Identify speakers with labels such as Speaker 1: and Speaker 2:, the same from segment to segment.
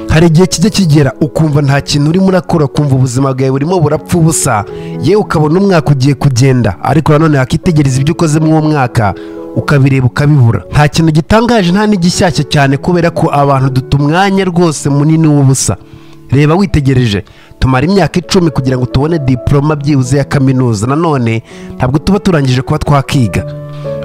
Speaker 1: hari igihe kijya kigera ukumva nta kintu urimo urakora ukumva ubuzima bwawe burimo burapfa ubusa yewe ukabona umwaka ugiye kugenda ariko nanone wakitegereza ibyo ukoze muri uwo mwaka ukabireba ukabibura nta kintu gitangaje nta n'igishyashya cyane kubera ko abantu duta umwanya rwose munini w'ubusa reba witegereje tumara imyaka icumi kugira ngo tubone diporoma byibuze ya kaminuza nanone ntabwo tuba turangije kuba twakiga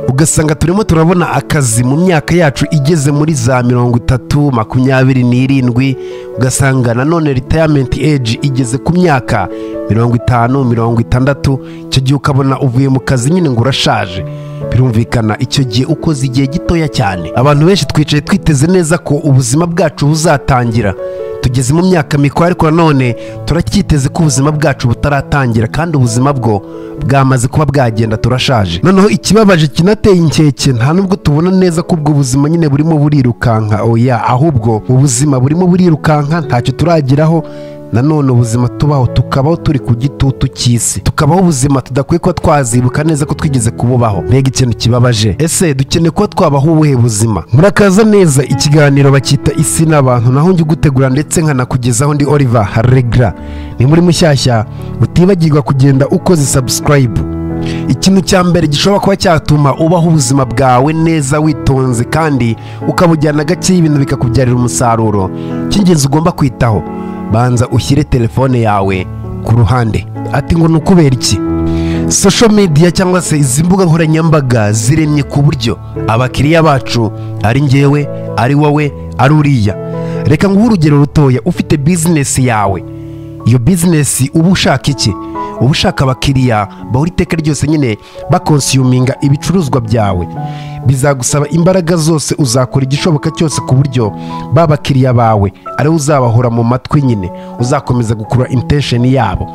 Speaker 1: ugasanga turimo turabona akazi mu myaka yacu igeze muri za mirongo itatu makumyabiri n'irindwi ugasanga nanone ritayamenti eji igeze ku myaka mirongo itanu mirongo itandatu icyo gihe ukabona uvuye mu kazi nyine ngo urashaje birumvikana icyo gihe ukoze igihe gitoya cyane abantu benshi twicaye twiteze neza ko ubuzima bwacu buzatangira tugeze mu myaka mikuru ariko nanone turacyiteze ko ubuzima bwacu butaratangira kandi ubuzima bwo bwamaze kuba bwagenda turashaje noneho ikibabaje kinateye inkeke nta nubwo tubona neza ko ubwo buzima nyine burimo burirukanka oya ahubwo ubuzima burimo burirukanka ntacyo turageraho nanone ubuzima tubaho tukabaho turi ku gitutu cy'isi tukabaho ubuzima tudakwiye kuba twazibuka neza ko twigeze kububaho mbega ikintu kibabaje ese dukeneye kuba twabaho ubuhe buzima murakaza neza ikiganiro bacyita isi n'abantu naho njya ugutegura ndetse nkanakugezaho ndi Oliver Regra ni muri mushyashya utibagirwa kugenda ukoze subscribe ikintu cya mbere gishobora kuba cyatuma ubaho ubuzima bwawe neza witonze kandi ukabujyana gakeya ibintu bikakubyarira umusaruro cy'ingenzi ugomba kwitaho banza ushyire telefone yawe ku ruhande ati ngo ni ukubera iki social media cyangwa se izi mbuga nkoranyambaga ziremye ku buryo abakiriya bacu ari ngewe ari wowe ari uriya reka nguhe urugero rutoya ufite bizinesi yawe iyo bizinesi uba ushaka iki uba ushaka abakiriya bahora iteka ryose nyine bakonsiyuminga ibicuruzwa byawe bizagusaba imbaraga zose uzakora igishoboka cyose ku buryo ba bakiriya bawe ari uzabahora mu matwi nyine uzakomeza gukurura intesheni yabo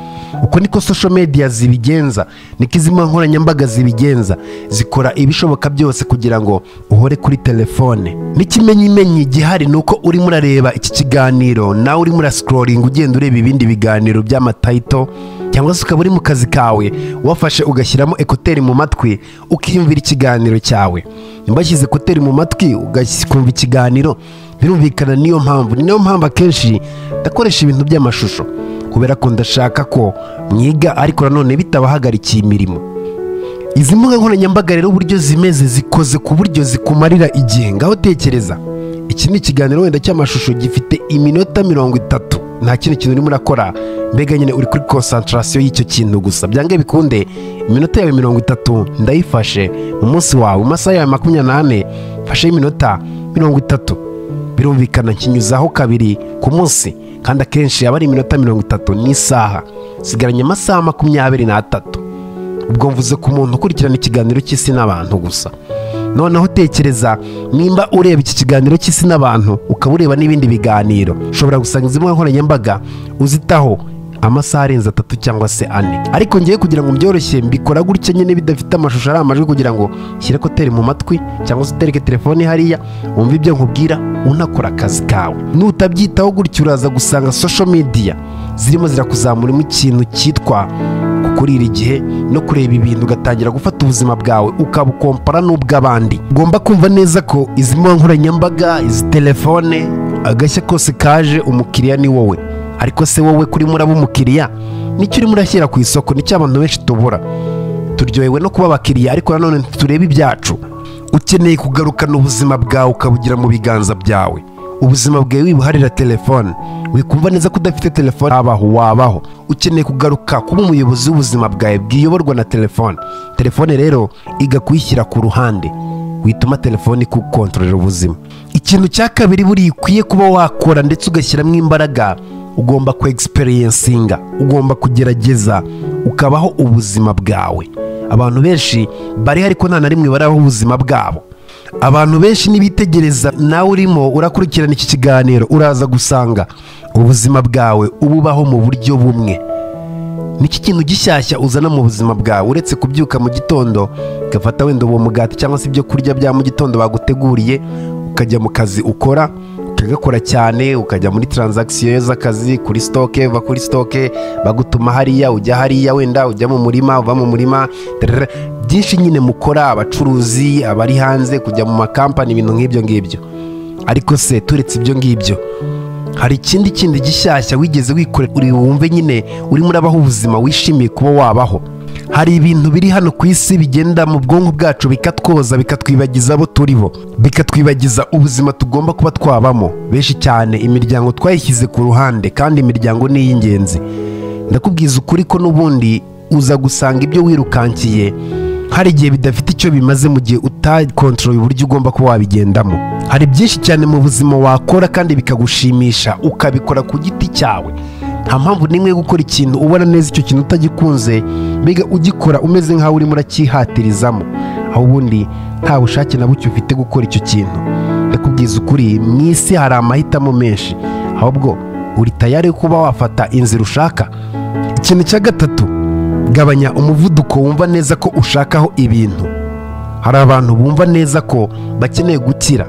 Speaker 1: uko niko social media zibigenza niko izi nkoranyambaga zibigenza zikora ibishoboka byose kugira ngo uhore kuri telefone n'ikimenyimenyi gihari ni uko urimo urareba iki kiganiro nawe urimo urasikoringa ugenda ureba ibindi biganiro by'amatayito cyangwa se ukaba uri mu kazi kawe wafashe ugashyiramo ekuteri mu matwi ukiyumvira ikiganiro cyawe nimba ashyize ekuteri mu matwi ugakumva ikiganiro birumvikana niyo mpamvu ni nayo mpamvu akenshi ndakoresha ibintu by'amashusho kubera ko ndashaka ko mwiga ariko nanone bitabahagarikiye imirimo izi mbuga nkoranyambaga rero uburyo zimeze zikoze ku buryo zikumarira igihe ngaho tekereza iki ni ikiganiro wenda cy'amashusho gifite iminota mirongo itatu nta kindi kintu urimo urakora mbega nyine uri kuri konsantarasiyo y'icyo kintu gusa byange bikunde iminota yawe mirongo itatu ndayifashe mu munsi wawe mu masaha yawe makumyabiri n'ane fashe iminota mirongo itatu birumvikana kinyuzaho kabiri ku munsi kandi akenshi aba ari iminota mirongo itatu n'isaha sigaranye amasaha makumyabiri n'atatu ubwo mvuze ku muntu ukurikirana ikiganiro cy'isi n'abantu gusa noneho tekereza nimba ureba iki kiganiro cy'isi n'abantu ukaba ureba n'ibindi biganiro ushobora gusanga izi mbuga nkoranyambaga uzitaho amasaha arenze atatu cyangwa se ane ariko ngewe kugira ngo byoroshye mbikora gutya nyine bidafite amashusho ari amajwi kugira ngo ushyire ekuteri mu matwi cyangwa se utereke telefone hariya wumve ibyo nkubwira unakora akazi kawe nutabyitaho gutya uraza gusanga social media zirimo zirakuzamuramo ikintu cyitwa kurira igihe no kureba ibintu ugatangira gufata ubuzima bwawe ukabukompara n'ubw'abandi ugomba kumva neza ko izi mbuga nkoranyambaga izi telefone agashya kose kaje umukiriya ni wowe ariko se wowe kuri muraba umukiriya nicyo urimo urashyira ku isoko nicyo abantu benshi tubura turyohewe no kuba abakiriya ariko nanone turebe ibyacu ukeneye kugarukana ubuzima bwawe ukabugira mu biganza byawe ubuzima bwawe wibuharira telefone wikumva neza ko udafite telefone habaho wabaho ukeneye kugaruka kuba umuyobozi w'ubuzima bwawe bwiyoborwa na telefone telefone rero iga kuyishyira ku ruhande wituma telefone ikukontorera ubuzima ikintu cya kabiri buriya ukwiye kuba wakora ndetse ugashyiramo imbaraga ugomba kwegisiperiyensinga ugomba kugerageza ukabaho ubuzima bwawe abantu benshi bari ariko nta na rimwe barabaho ubuzima bwabo abantu benshi nibitegereza nawe urimo urakurikirana iki kiganiro uraza gusanga ubuzima bwawe ububaho mu buryo bumwe niki kintu gishyashya uzana mu buzima bwawe uretse kubyuka mu gitondo ugafata wenda uwo mugati cyangwa se ibyo kurya bya mu gitondo baguteguriye ukajya mu kazi ukora ukagakora cyane ukajya muri taranzagisiyo z'akazi kuri sitoke uva kuri sitoke bagutuma hariya ujya hariya wenda ujya mu murima uva mu murima byinshi nyine mukora abacuruzi abari hanze kujya mu makampani ibintu nk'ibyo ngibyo ariko se turetse ibyo ngibyo hari ikindi kindi gishyashya wigeze wikorera uri wumve nyine urimo urabaho ubuzima wishimiye kuba wabaho hari ibintu biri hano ku isi bigenda mu bwonko bwacu bikatwoza bikatwibagiza abo turi bo bikatwibagiza ubuzima tugomba kuba twabamo benshi cyane imiryango twayishyize ku ruhande kandi imiryango ni iy'ingenzi ndakubwiza ukuri ko n'ubundi uza gusanga ibyo wirukankiye hari igihe bidafite icyo bimaze mu gihe utakontoroye uburyo ugomba kuba wabigendamo hari byinshi cyane mu buzima wakora kandi bikagushimisha ukabikora ku giti cyawe nta mpamvu n'imwe yo gukora ikintu ubona neza icyo kintu utagikunze mbega ugikora umeze nk'aho urimo uracyihatirezamo aho ubundi nta bushake na buke ufite gukora icyo kintu ndakubwiza ukuri mu isi hari amahitamo menshi ahubwo uri tayari yo kuba wafata inzira ushaka ikintu cya gatatu gabanya umuvuduko wumva neza ko ushakaho ibintu hari abantu bumva neza ko bakeneye gukira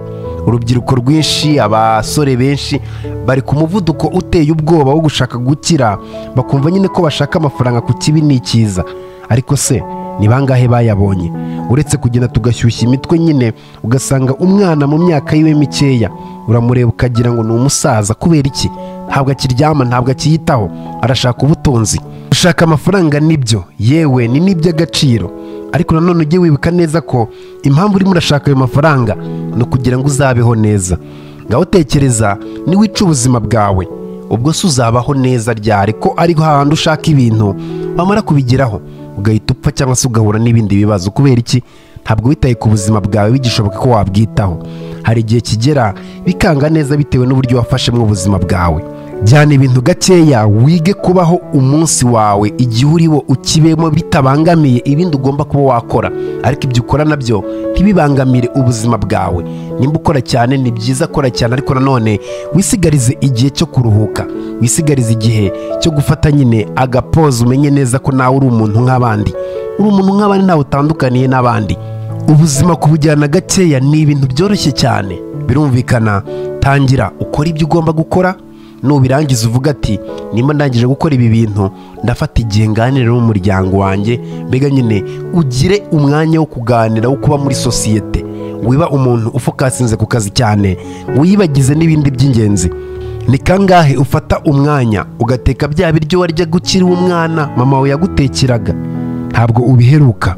Speaker 1: urubyiruko rwinshi abasore benshi bari ku muvuduko uteye ubwoba wo gushaka gukira bakumva nyine ko bashaka amafaranga ku kibi ni icyiza ariko se ni bangahe bayabonye uretse kugenda tugashyushya imitwe nyine ugasanga umwana mu myaka yiwe mikeya uramureba ukagira ngo ni umusaza kubera iki ntabwo akiryama ntabwo akiyitaho arashaka ubutunzi gushaka amafaranga nibyo yewe ni n'iby'agaciro ariko nanone ujye wibuka neza ko impamvu urimo urashaka ayo mafaranga ni ukugira ngo uzabeho neza ngaho tekereza niwica ubuzima bwawe ubwo se uzabaho neza ryari ko ari hahandi ushaka ibintu wamara kubigeraho ugahita upfa cyangwa se ugahura n'ibindi bibazo kubera iki ntabwo witaye ku buzima bwawe bigishoboka ko wabwitaho hari igihe kigera bikanga neza bitewe n'uburyo wafashemo ubuzima bwawe jyana ibintu gakeya wige kubaho umunsi wawe igihe uriwo ukibemo bitabangamiye ibindi ugomba kuba wakora ariko ibyo ukora nabyo ntibibangamire ubuzima bwawe nimba ukora cyane ni byiza kora cyane ariko nanone wisigarize igihe cyo kuruhuka wisigarize igihe cyo gufata nyine agapoza umenye neza ko nawe uri umuntu nk'abandi uri umuntu nk'abandi ntawe utandukaniye n'abandi ubuzima kubujyana gakeya ni ibintu byoroshye cyane birumvikana tangira ukora ibyo ugomba gukora nubirangiza uvuga ati nimba ndangije gukora ibi bintu ndafata igihe nganira n'umuryango wanjye mbega nyine ugire umwanya wo kuganira wo kuba muri sosiyete wiba umuntu ufokasinze ku kazi cyane wiyibagize n'ibindi by'ingenzi ni kangahe ufata umwanya ugateka bya biryo warya gukiri umwana mama we yagutekeraga ntabwo ubiheruka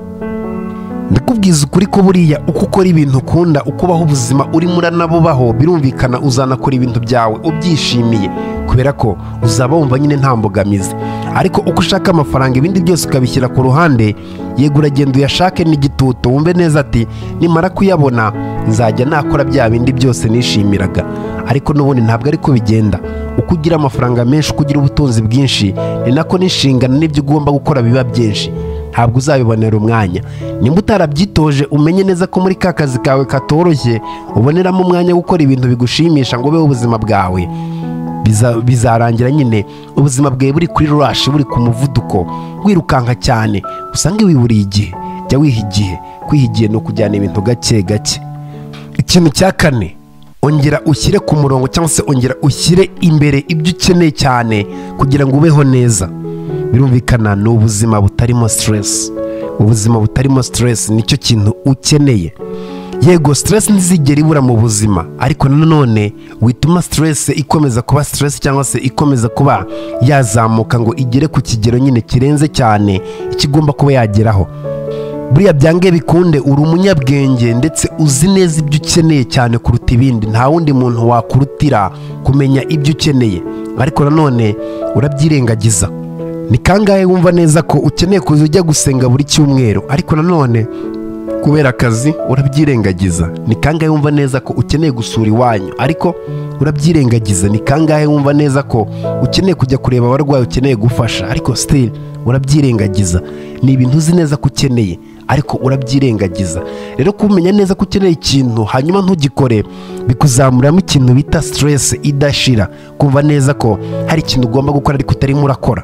Speaker 1: ndakubwiza ukuri ko buriya uko ukora ibintu ukunda ukubaho ubuzima urimo uranabubaho birumvikana uzanakora ibintu byawe ubyishimiye kubera ko uzaba wumva nyine nta mbogamizi ariko uko ushaka amafaranga ibindi byose ukabishyira ku ruhande yego uragenda uyashake n'igitutu wumve neza ati nimara kuyabona nzajya nakora bya bindi byose nishimiraga ariko n'ubundi ntabwo ari ko bigenda uko ugira amafaranga menshi uko ugira ubutunzi bwinshi ni nako n'inshingano n'ibyo ugomba gukora biba byinshi ntabwo uzabibonera umwanya nimba utarabyitoje umenye neza ko muri ka kazi kawe katoroshye uboneramo umwanya wo gukora ibintu bigushimisha ngo ubeho ubuzima bwawe bizarangira nyine ubuzima bwawe buri kuri rurashi buri ku muvuduko wirukanka cyane usange wiburiye igihe jya wiha igihe kwiha igihe ni ukujyana ibintu gake gake ikintu cya kane ongera ushyire ku murongo cyangwa se ongera ushyire imbere ibyo ukeneye cyane kugira ngo ubeho neza birumvikana ni ubuzima butarimo siteresi ubuzima butarimo siteresi nicyo kintu ukeneye yego siteresi ntizigera ibura mu buzima ariko nanone wituma siteresi ikomeza kuba siteresi cyangwa se ikomeza kuba yazamuka ngo igere ku kigero nyine kirenze cyane ikigomba kuba yageraho buriya byange bikunde uri umunyabwenge ndetse uzi neza ibyo ukeneye cyane kuruta ibindi nta wundi muntu wakurutira kumenya ibyo ukeneye ariko nanone urabyirengagiza ni kangahe wumva neza ko ukeneye kuza ujya gusenga buri cyumweru ariko nanone kubera akazi urabyirengagiza ni kangahe wumva neza ko ukeneye gusura iwanyu ariko urabyirengagiza ni kangahe wumva neza ko ukeneye kujya kureba abarwayi ukeneye gufasha ariko sitiri urabyirengagiza ni ibintu uzi neza ko ukeneye ariko urabyirengagiza rero kumenya neza ko ukeneye ikintu hanyuma ntugikore bikuzamuriramo ikintu bita siteresi idashira kumva neza ko hari ikintu ugomba gukora ariko utarimo urakora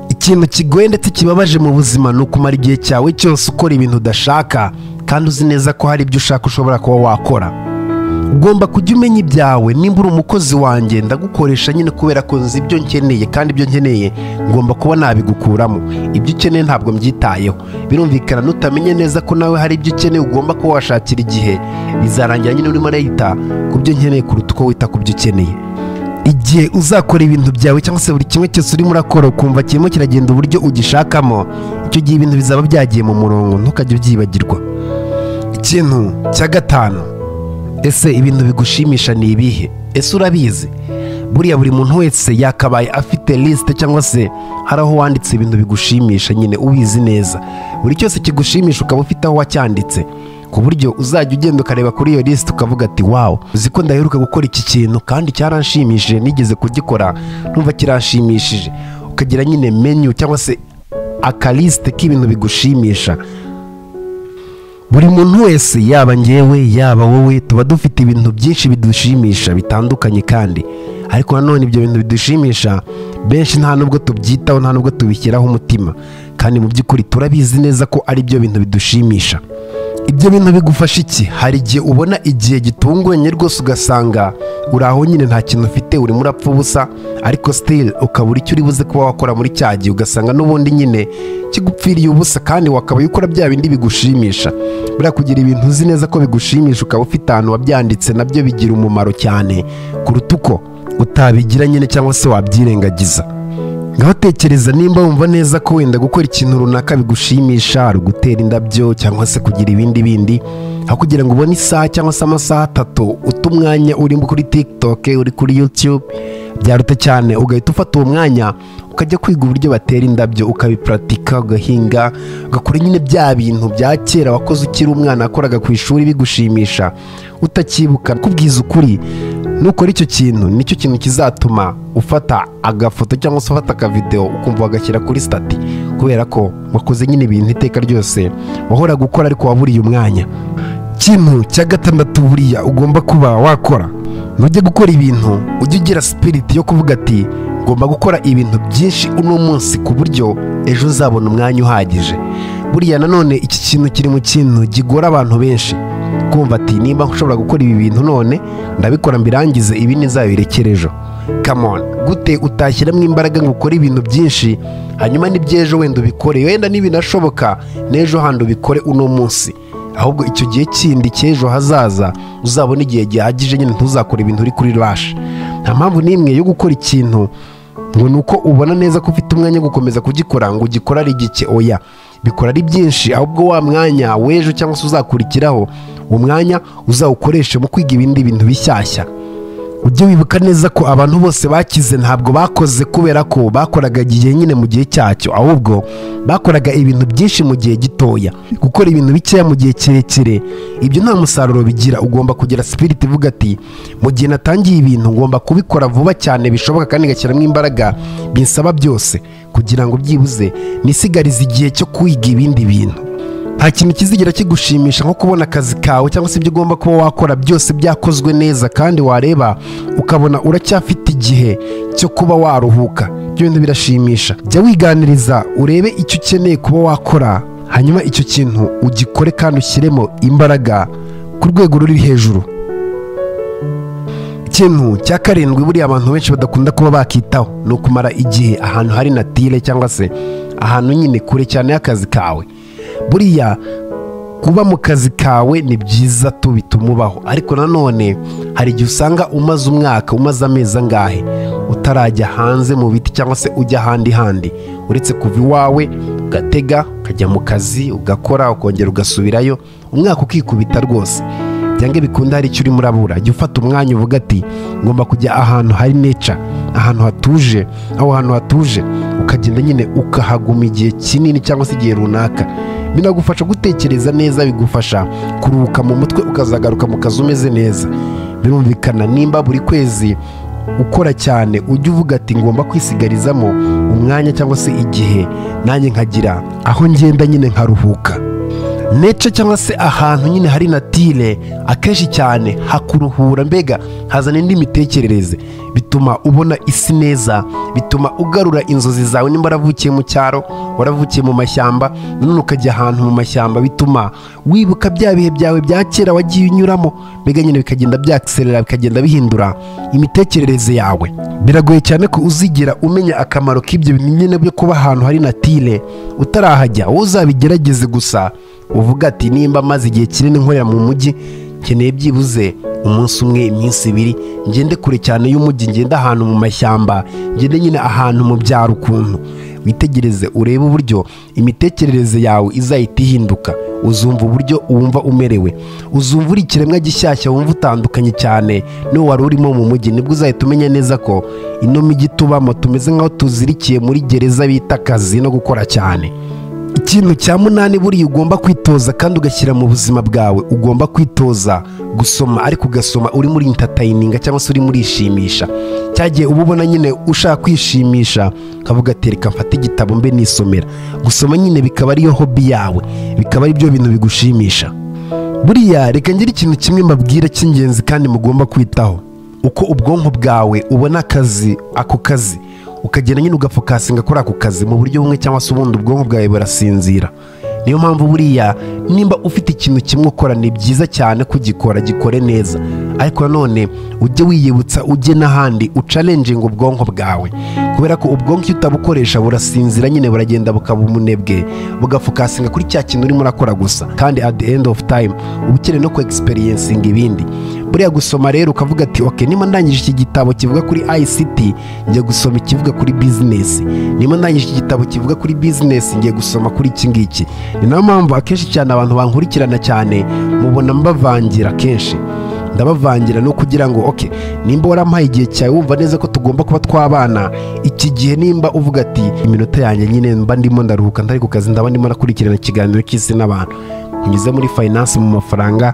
Speaker 1: ikintu kigoye ndetse kibabaje mu buzima ni ukumara igihe cyawe cyose ukora ibintu udashaka kandi uzi neza ko hari ibyo ushaka ushobora kuba wakora ugomba kujya umenya ibyawe nimba uri umukozi wanjye ndagukoresha nyine kubera ko nzi ibyo nkeneye kandi ibyo nkeneye ngomba kuba nabigukuramo ibyo ukeneye ntabwo mbyitayeho birumvikana nutamenye neza ko nawe hari ibyo ukeneye ugomba kuba washakira igihe bizarangira nyine urimo urayita ku byo nkeneye kuruta uko wita ku byo ukeneye igihe uzakora ibintu byawe cyangwa se buri kimwe cyose urimo urakora ukumva kirimo kiragenda uburyo ugishakamo icyo gihe ibintu bizaba byagiye mu murongo ntukajye ubyibagirwa ikintu cya gatanu ese ibintu bigushimisha ni ibihe ese urabizi buriya buri muntu wese yakabaye afite lisite cyangwa se hari aho wanditse ibintu bigushimisha nyine ubizi neza buri cyose kigushimisha ukaba ufite aho wacyanditse ku buryo uzajya ugenda ukareba kuri iyo lisite ukavuga ati wawu uzi ko ndaheruka gukora iki kintu kandi cyaranshimishije nigeze kugikora numva kiranshimishije ukagira nyine menyu cyangwa se akalisite k'ibintu bigushimisha buri muntu wese yaba ngewe yaba wowe tuba dufite ibintu byinshi bidushimisha bitandukanye kandi ariko nanone ibyo bintu bidushimisha benshi nta nubwo tubyitaho nta nubwo tubishyiraho umutima kandi mu by'ukuri turabizi neza ko ari byo bintu bidushimisha ibyo bintu bigufasha iki hari igihe ubona igihe gitunguranye rwose ugasanga uri aho nyine nta kintu ufite urimo urapfa ubusa ariko sitiri ukabura icyo uri buze kuba wakora muri cya gihe ugasanga n'ubundi nyine kigupfiriye ubusa kandi wakabaye ukora bya bindi bigushimisha buriya kugira ibintu uzi neza ko bigushimisha ukaba ufite ahantu wabyanditse nabyo bigira umumaro cyane kuruta uko utabigira nyine cyangwa se wabyirengagiza ngaho tekereza nimba wumva neza ko wenda gukora ikintu runaka bigushimisha ari ugutera indabyo cyangwa se kugira ibindi bindi aho kugira ngo ubone isaha cyangwa se amasaha atatu uta umwanya uri kuri tiktok uri kuri youtube byaruta cyane ugahita ufata uwo mwanya ukajya kwiga uburyo batera indabyo ukabipuratika ugahinga ugakora nyine bya bintu bya kera wakoze ukiri umwana wakoraga ku ishuri bigushimisha utakibukana kubwiza ukuri nukora icyo kintu nicyo kintu kizatuma ufata agafoto cyangwa se ufata akavidewo ukumva wagashyira kuri sitati kubera ko wakoze nyine ibintu iteka ryose wahoraga gukora ariko waburiye umwanya ikintu cya gatandatu buriya ugomba kuba wakora nujya gukora ibintu ujye ugira sipiriti yo kuvuga ati ngomba gukora ibintu byinshi uno munsi ku buryo ejo uzabona umwanya uhagije buriya nanone iki kintu kiri mu kintu gigora abantu benshi kumva ati nimba ushobora gukora ibi bintu none ndabikora mbirangize ibi ntizabirekere ejo kamon gute utashyiramo imbaraga ngo ukore ibintu byinshi hanyuma n'iby'ejo wenda ubikore wenda n'ibinashoboka n'ejo handi ubikore uno munsi ahubwo icyo gihe kindi cy'ejo hazaza uzabona igihe gihagije nyine ntuzakore ibintu uri kuri rashi nta mpamvu n'imwe yo gukora ikintu ngo ni uko ubona neza ko ufite umwanya wo gukomeza kugikora ngo ugikore ari gike oya bikora ari byinshi ahubwo wa mwanya w'ejo cyangwa se uzakurikiraho uwo mwanya uzawukoreshe mu kwiga ibindi bintu bishyashya ujye wibuka neza ko abantu bose bakize ntabwo bakoze kubera ko bakoraga igihe nyine mu gihe cyacyo ahubwo bakoraga ibintu byinshi mu gihe gitoya gukora ibintu bikeya mu gihe kirekire ibyo nta musaruro bigira ugomba kugira sipiriti ivuga ati mu gihe natangiye ibintu ngomba kubikora vuba cyane bishoboka kandi ngashyiramo imbaraga binsaba byose kugira ngo byibuze nisigarize igihe cyo kwiga ibindi bintu nta kintu kizigira kigushimisha nko kubona akazi kawe cyangwa se ibyo ugomba kuba wakora byose byakozwe neza kandi wareba ukabona uracyafite igihe cyo kuba waruhuka ibyo bintu birashimisha jya wiganiriza urebe icyo ukeneye kuba wakora hanyuma icyo kintu ugikore kandi ushyiremo imbaraga ku rwego ruri hejuru ikintu cya karindwi buriya abantu benshi badakunda kuba bakitaho ni ukumara igihe ahantu hari natire cyangwa se ahantu nyine kure cyane y'akazi kawe buriya kuba mu kazi kawe ni byiza tubituma ubaho ariko nanone hari igihe usanga umaze umwaka umaze amezi angahe utarajya hanze mu biti cyangwa se ujya ahandi handi uretse kuva iwawe ugatega ukajya mu kazi ugakora ukongera ugasubirayo umwaka ukikubita rwose byanga bikunda hari icyo urimo urabura jya ufata umwanya uvuga ati ngomba kujya ahantu hari neca ahantu hatuje aho hantu hatuje ukagenda nyine ukahaguma igihe kinini cyangwa se igihe runaka binagufasha gutekereza neza bigufasha kuruhuka mu mutwe ukazagaruka mu kazi umeze neza birumvikana nimba buri kwezi ukora cyane ujye uvuga ati ngomba kwisigarizamo umwanya cyangwa se igihe nanjye nkagira aho ngenda nyine nkaruhuka nece cyangwa se ahantu nyine hari natire akenshi cyane hakuruhura mbega hazana indi mitekerereze bituma ubona isi neza bituma ugarura inzozi zawe nimba waravukiye mu cyaro waravukiye mu mashyamba nanone ukajya ahantu mu mashyamba bituma wibuka bya bihe byawe bya kera wagiye unyuramo mbega nyine bikagenda byakiserera bikagenda bihindura imitekerereze yawe biragoye cyane ko uzigera umenya akamaro k'ibyo bintu nyine byo kuba ahantu hari natire utarahajya wowe uzabigerageze gusa uvuga ati nimba maze igihe kinini nkorera mu mujyi nkeneye byibuze umunsi umwe iminsi ibiri ngende kure cyane y'umujyi ngende ahantu mu mashyamba ngende nyine ahantu mu byaro ukuntu witegereze urebe uburyo imitekerereze yawe izahita ihinduka uzumva uburyo wumva umerewe uzumva uri ikiremwa gishyashya wumva utandukanye cyane n'uwo wari urimo mu mujyi nibwo uzahita umenya neza ko ino mijyi tubamo tumeze nk'aho tuzirikiye muri gereza bita akazi no gukora cyane ikintu cya munani buriya ugomba kwitoza kandi ugashyira mu buzima bwawe ugomba kwitoza gusoma ariko ugasoma uri muri intatayininga cyangwa se uri murishimisha cyagiye uba ubona nyine ushaka kwishimisha ukavuga ati reka mfate igitabo mbe nisomera gusoma nyine bikaba ariyo hobi yawe bikaba ari byo bintu bigushimisha buriya reka ngire ikintu kimwe mbabwira cy'ingenzi kandi mugomba kwitaho uko ubwonko bwawe ubona akazi ako kazi ukagenda nyine ugafokasinga kuri ako kazi mu buryo bumwe cyangwa se ubundi ubwonko bwawe burasinzira niyo mpamvu buriya nimba ufite ikintu kimwe ukora ni byiza cyane kugikora gikore neza ariko nanone ujye wiyibutsa ujye n'ahandi ucalenjinga ubwonko bwawe kubera ko ubwonko iyo utabukoresha burasinzira nyine buragenda bukaba umunebwe bugafokasinga kuri cya kintu urimo urakora gusa kandi at the end of time uba ukeneye no kwegisiperensinga ibindi buriya gusoma rero ukavuga ati ok niba ndangije iki gitabo kivuga kuri ICT ngiye gusoma ikivuga kuri bizinesi niba ndangije iki gitabo kivuga kuri bizinesi ngiye gusoma kuri iki ngiki ni nayo mpamvu akenshi cyane abantu bankurikirana cyane mubona mbavangira kenshi ndabavangira no kugira ngo ok nimba warampaye igihe cyawe wumva neza ko tugomba kuba twabana iki gihe nimba uvuga ati iminota yanjye nyine mba ndimo ndaruhuka ndari ku kazi ndaba ndimo nakurikirana ikiganiro cy'isi n'abantu unyuze muri fayinansi mu mafaranga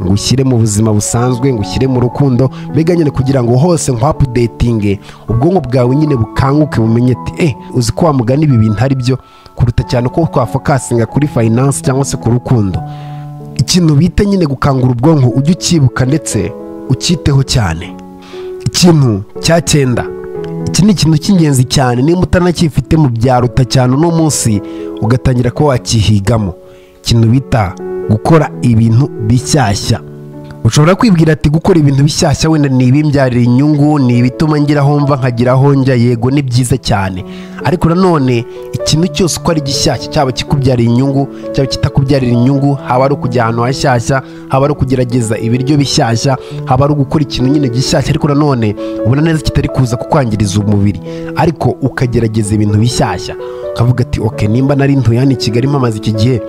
Speaker 1: ngo ushyire mu buzima busanzwe ngo ushyire mu rukundo mbega nyine kugira ngo hose nkwapudetinge ubwonko bwawe nyine bukanguke bumenye ati eh uzi ko wamugana ibi bintu ari byo kuruta cyane uko twafokasinga kuri fayinansi cyangwa se ku rukundo ikintu bita nyine gukangura ubwonko ujye ucyibuka ndetse ucyiteho cyane ikintu cya cyenda iki ni ikintu cy'ingenzi cyane niba utanacyifite mu byaro utacyane uno munsi ugatangira kuba wacyihigamo ikintu bita gukora ibintu bishyashya ushobora kwibwira ati gukora ibintu bishyashya wenda ni ibimbyarira inyungu ni ibituma ngira aho mva nkagira aho njya yego ni byiza cyane ariko nanone ikintu cyose uko ari gishyashya cyaba kikubyarira inyungu cyaba kitakubyarira inyungu haba ari ukujya ahantu hashyashya haba ari ukugerageza ibiryo bishyashya haba ari ugukora ikintu nyine gishyashya ariko nanone ubona neza kitari kuza kukwangiriza umubiri ariko ukagerageza ibintu bishyashya ukavuga ati ok nimba nari ntuye hano i kigali mpamaze iki gihe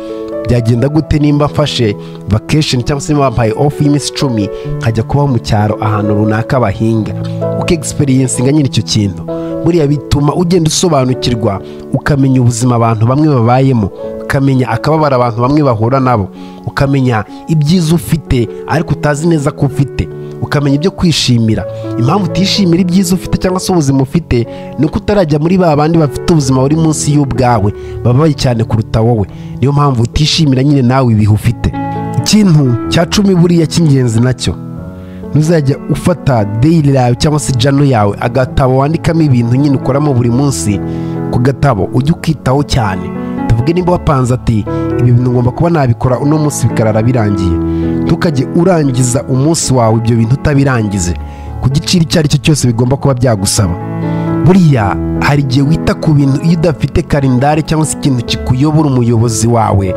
Speaker 1: byagenda gute nimba mfashe vacation cyangwa se nimba bampaye ofu y'iminsi icumi nkajya kuba mu cyaro ahantu runaka bahinga ukegisiperiyensinga nyine icyo kintu buriya bituma ugenda usobanukirwa ukamenya ubuzima abantu bamwe babayemo ukamenya akababara abantu bamwe bahura nabo ukamenya ibyiza ufite ariko utazi neza ko ufite ukamenya ibyo kwishimira impamvu utishimira ibyiza ufite cyangwa se ubuzima ufite ni uko utarajya muri ba bandi bafite ubuzima buri munsi y'ubwawe babaye cyane kuruta wowe niyo mpamvu utishimira nyine nawe ibihe ufite ikintu cya cumi buriya cy'ingenzi nacyo ntuzajya ufata dayiri yawe cyangwa se jano yawe agatabo wandikamo ibintu nyine ukoramo buri munsi ku gatabo ujye ukitaho cyane tuvuge nimba wapanze ati ibi bintu ngomba kuba nabikora uno munsi bikarara birangiye ntukajye urangiza umunsi wawe ibyo bintu utabirangize ku giciro icyo ari cyo cyose bigomba kuba byagusaba buriya hari igihe wita ku bintu iyo udafite karindari cyangwa se ikintu kikuyobora umuyobozi wawe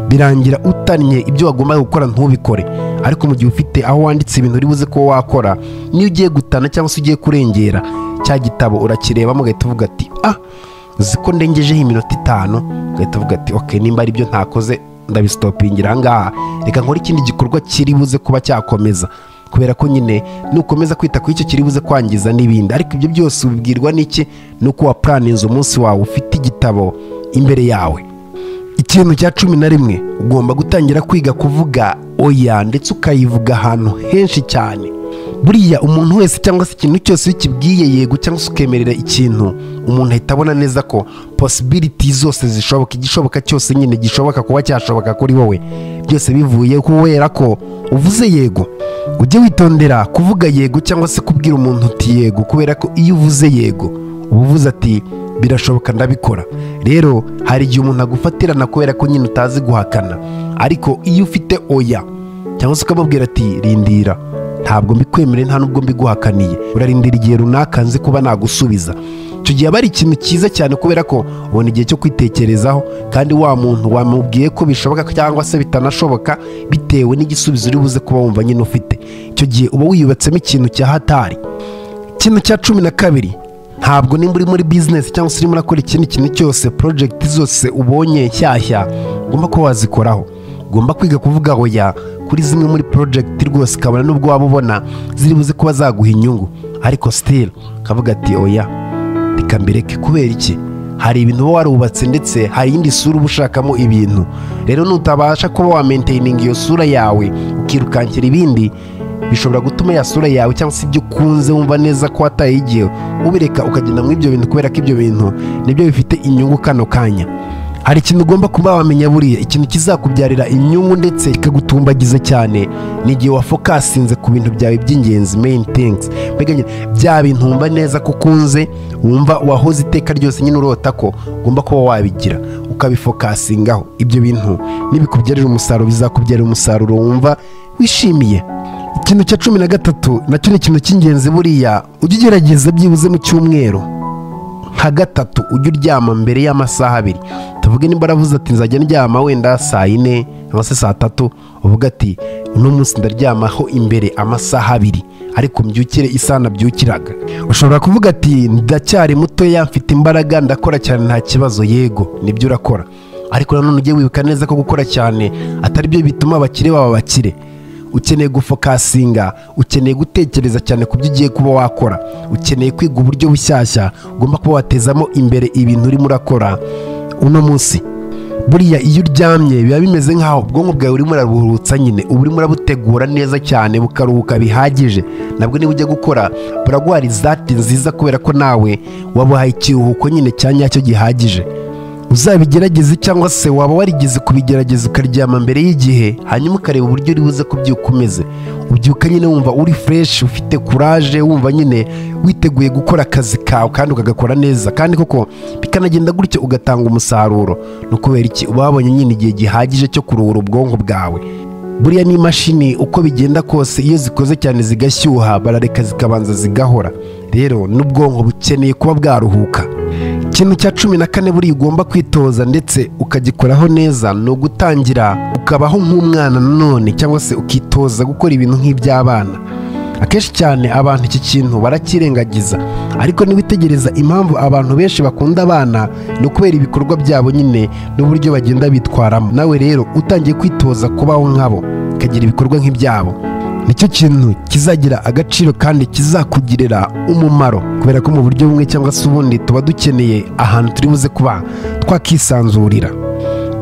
Speaker 1: birangira utannye ibyo wagombaga gukora ntubikore ariko mu gihe ufite aho wanditse ibintu uri buze ko wakora niyo ugiye gutana cyangwa se ugiye kurengera cya gitabo urakirebamo ugahita uvuga ati ah uzi ko ndengejeho iminota itanu ugahita uvuga ati ok nimba ari byo ntakoze ndabisitopingira ahangaha reka nkore ikindi gikorwa kiri buze kuba cyakomeza kubera ko nyine nukomeza kwita ku icyo kiri buze kwangiza n'ibindi ariko ibyo byose ubibwirwa n'iki ni uko wapuraninze umunsi wawe ufite igitabo imbere yawe ikintu cya cumi na rimwe ugomba gutangira kwiga kuvuga oya ndetse ukayivuga ahantu henshi cyane buriya umuntu wese cyangwa se ikintu cyose iyo ukibwiye yego cyangwa se ukemerera ikintu umuntu ahita abona neza ko posibiriti zose zishoboka igishoboka cyose nyine gishoboka kuba cyashoboka kuri wowe byose bivuye kubera ko uvuze yego ujye witondera kuvuga yego cyangwa se kubwira umuntu uti yego kubera ko iyo uvuze yego uba uvuze ati birashoboka ndabikora rero hari igihe umuntu agufatirana kubera ko nyine utazi guhakana ariko iyo ufite oya cyangwa se ukamubwira ati rindira ntabwo mbikwemereye nta nubwo mbiguhakaniye urarindira igihe runaka nzi kuba nagusubiza icyo gihe aba ari ikintu cyiza cyane kubera ko ubona igihe cyo kwitekerezaho kandi wa muntu wamubwiye ko bishoboka cyangwa se bitanashoboka bitewe n'igisubizo uri buze kuba wumva nyine ufite icyo gihe uba wiyubatsemo ikintu cya hatari ikintu cya cumi na kabiri ntabwo nimba uri muri bizinesi cyangwa se urimo urakora ikindi kintu cyose porojegiti zose ubonye nshyashya ugomba kuba wazikoraho ugomba kwiga kuvuga oya kuri zimwe muri porojegiti rwose ukabona n'ubwo waba ubona ziri buze kuba zaguha inyungu ariko sitiri ukavuga ati oya reka mbireke kubera iki hari ibintu uba warubatse ndetse hari iyindi sura uba ushakamo ibintu rero nutabasha kuba wamentiyininga iyo sura yawe ukirukankira ibindi bishobora gutuma ya sura yawe cyangwa se ibyo ukunze wumva neza ko wataye igihe ubireka ukagenda muri ibyo bintu kubera ko ibyo bintu nibyo bifite inyungu kano kanya hari ikintu ugomba kuba wamenya buriya ikintu kizakubyarira inyungu ndetse kikagutumbagiza cyane ni igihe wafokasinze ku bintu byawe by'ingenzi main things mbega nyine bya bintu wumva neza ko ukunze wumva wahoze iteka ryose nyine urota ko ugomba kuba wabigira ukabifokasingaho ibyo bintu nibikubyarira umusaruro bizakubyarira umusaruro wumva wishimiye ikintu cya cumi na gatatu nacyo ni ikintu cy'ingenzi buriya ujye ugerageza byibuze mu cyumweru nka gatatu ujye uryama mbere y'amasaha abiri tuvuge nimba aravuze ati nzajya ndyama wenda saa yine cyangwa se saa tatu uvuga ati uno munsi ndaryamaho imbere amasaha abiri ariko mbyukire isaha nabyukiraga ushobora kuvuga ati ndacyari mutoya mfite imbaraga ndakora cyane nta kibazo yego nibyo urakora ariko nanone ujye wibuka neza ko gukora cyane atari byo bituma abakire baba abakire ukeneye gufokasinga ukeneye gutekereza cyane ku byo ugiye kuba wakora ukeneye kwiga uburyo bushyashya ugomba kuba watezamo imbere ibintu urimo urakora uno munsi buriya iyo uryamye biba bimeze nk'aho ubwonko bwawe urimo urabuhurutsa nyine uba urimo urabutegura neza cyane bukaruhuka bihagije nabwo niba ujya gukora buragwara izati nziza kubera ko nawe wabuhaye ikiruhuko nyine cya nyacyo gihagije uzabigerageze cyangwa se waba warigeze kubigerageza ukaryama mbere y'igihe hanyuma ukareba uburyo uri buze kubyuka umeze ubyuka nyine wumva uri fureshi ufite kuraje wumva nyine witeguye gukora akazi kawe kandi ukagakora neza kandi koko bikanagenda gutyo ugatanga umusaruro ni ukubera iki uba wabonye nyine igihe gihagije cyo kuruhura ubwonko bwawe buriya n'imashini uko bigenda kose iyo zikoze cyane zigashyuha barareka zikabanza zigahora rero n'ubwonko bukeneye kuba bwaruhuka ikintu cya cumi na kane buriya ugomba kwitoza ndetse ukagikoraho neza ni ugutangira ukabaho nk'umwana nanone cyangwa se ukitoza gukora ibintu nk'iby'abana akenshi cyane abantu iki kintu barakirengagiza ariko niwitegereza impamvu abantu benshi bakunda abana ni ukubera ibikorwa byabo nyine n'uburyo bagenda bitwaramo nawe rero utangiye kwitoza kubaho nkabo ukagira ibikorwa nk'ibyabo nicyo kintu kizagira agaciro kandi kizakugirira umumaro kubera ko mu buryo bumwe cyangwa se ubundi tuba dukeneye ahantu turi buze kuba twakisanzurira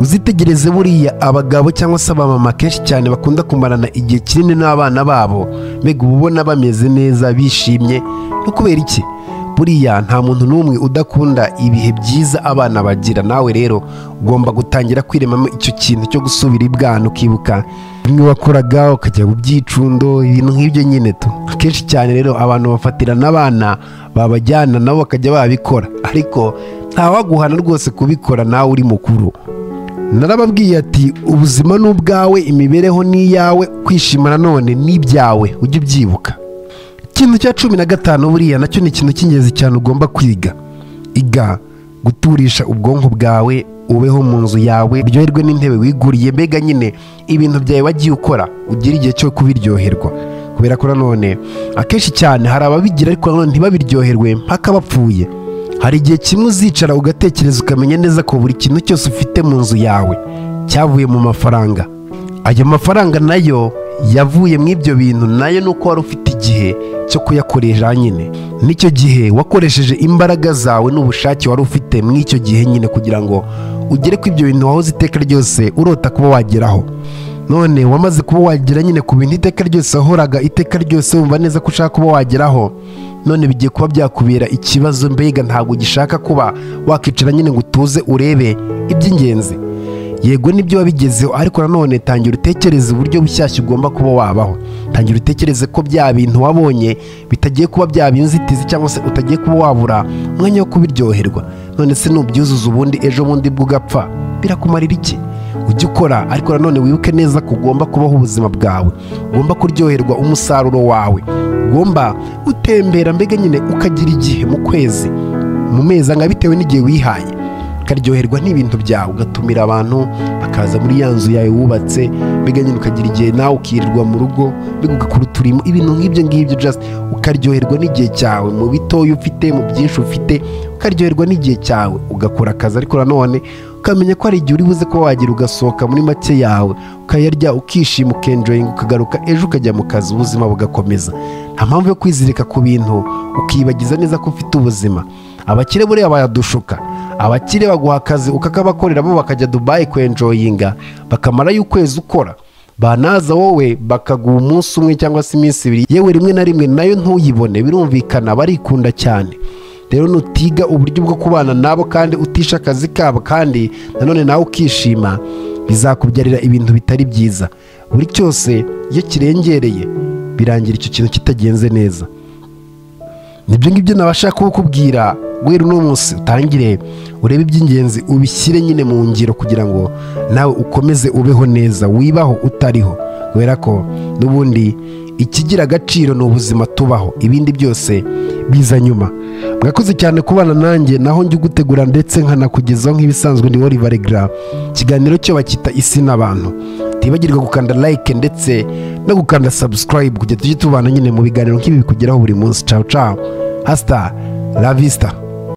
Speaker 1: uzitegereze buriya abagabo cyangwa se abamama kenshi cyane bakunda kumarana igihe kinini n'abana babo mbega uba ubona bameze neza bishimye no kubera iki buriya nta muntu n'umwe udakunda ibihe byiza abana bagira nawe rero ugomba gutangira kwiremamo icyo kintu cyo gusubira ibwana ukibuka bimwe wakoraga ukajya mu byicundo ibintu nk'ibyo nyine tu akenshi cyane rero abantu bafatira n'abana babajyana nabo bakajya babikora ariko ntawaguhana rwose kubikora nawe uri mukuru narababwiye ati ubuzima ni ubwawe imibereho ni iyawe kwishima nanone ni ibyawe ujye ubyibuka ikintu cya cumi na gatanu buriya nacyo ni ikintu cy'ingenzi cyane ugomba kwiga iga guturisha ubwonko bwawe ubeho mu nzu yawe uryoherwe n'intebe wiguriye mbega nyine ibintu byawe wagiye ukora ugira igihe cyo kubiryoherwa kubera ko nanone akenshi cyane hari ababigira ariko nanone ntibabiryoherwe mpaka bapfuye hari igihe kimwe uzicara ugatekereza ukamenya neza ko buri kintu cyose ufite mu nzu yawe cyavuye mu mafaranga ayo mafaranga nayo yavuye mu ibyo bintu nayo ni uko wari ufite igihe cyo kuyakoresha nyine n'icyo gihe wakoresheje imbaraga zawe n'ubushake wari ufite muri icyo gihe nyine kugira ngo ugere ku ibyo bintu wahoze iteka ryose urota kuba wageraho none wamaze kuba wagera nyine ku bintu iteka ryose wahoraga iteka ryose wumva neza ko ushaka kuba wageraho none bigiye kuba byakubera ikibazo mbega ntabwo ugishaka kuba wakicara nyine ngo utuze urebe iby'ingenzi yego nibyo wabigezeho ariko nanone tangira utekereze uburyo bushyashya ugomba kuba wabaho tangira utekereze ko bya bintu wabonye bitagiye kuba byaba inzitizi cyangwa se utagiye kuba wabura umwanya wo kubiryoherwa none se nubyuzuza ubundi ejo bundi bwo ugapfa birakumarira iki ujye ukora ariko nanone wibuke neza ko ugomba kubaho ubuzima bwawe ugomba kuryoherwa umusaruro wawe ugomba gutembera mbega nyine ukagira igihe mu kwezi mu mezi angana bitewe n'igihe wihaye ukaryoherwa n'ibintu byawe ugatumira abantu bakaza muri ya nzu yawe wubatse mbega nyine ukagira igihe nawe ukirirwa mu rugo mbega ugakora uturimo ibintu nk'ibyo ngibyo just ukaryoherwa n'igihe cyawe mu bitoya ufite mu byinshi ufite ukaryoherwa n'igihe cyawe ugakora akazi ariko nanone ukamenya ko hari igihe uri buze kuba wagira ugasohoka muri make yawe ukayarya ukishima ukenjoyinga ukagaruka ejo ukajya mu kazi ubuzima bugakomeza nta mpamvu yo kwizirika ku bintu ukiyibagiza neza ko ufite ubuzima abakire buriya bayadushuka abakire baguha akazi ukakabakorera bo bakajya dubayi kwenjoyinga bakamarayo ukwezi ukora banaza wowe bakaguha umunsi umwe cyangwa se iminsi ibiri yewe rimwe na rimwe nayo ntuyibone birumvikana barikunda cyane rero nutiga uburyo bwo kubana nabo kandi utisha akazi kabo kandi nanone nawe ukishima bizakubyarira ibintu bitari byiza buri cyose iyo kirengereye birangira icyo kintu kitagenze neza nibyo ngibyo nabashaka kukubwira guhera uno munsi utangire urebe iby'ingenzi ubishyire nyine mu ngiro kugira ngo nawe ukomeze ubeho neza wibaho utariho kubera ko n'ubundi ikigira agaciro ni ubuzima tubaho ibindi byose biza nyuma mwakoze cyane kubana nanjye naho njya ugutegura ndetse nkanakugezaho nk'ibisanzwe ni wari baregra ikiganiro cyo bakita isi n'abantu tibagirwa gukanda like ndetse no gukanda subscribe kugira tujye tubana nyine mu biganiro nk'ibi bikugeraho buri munsi cawu cawu hasita la vista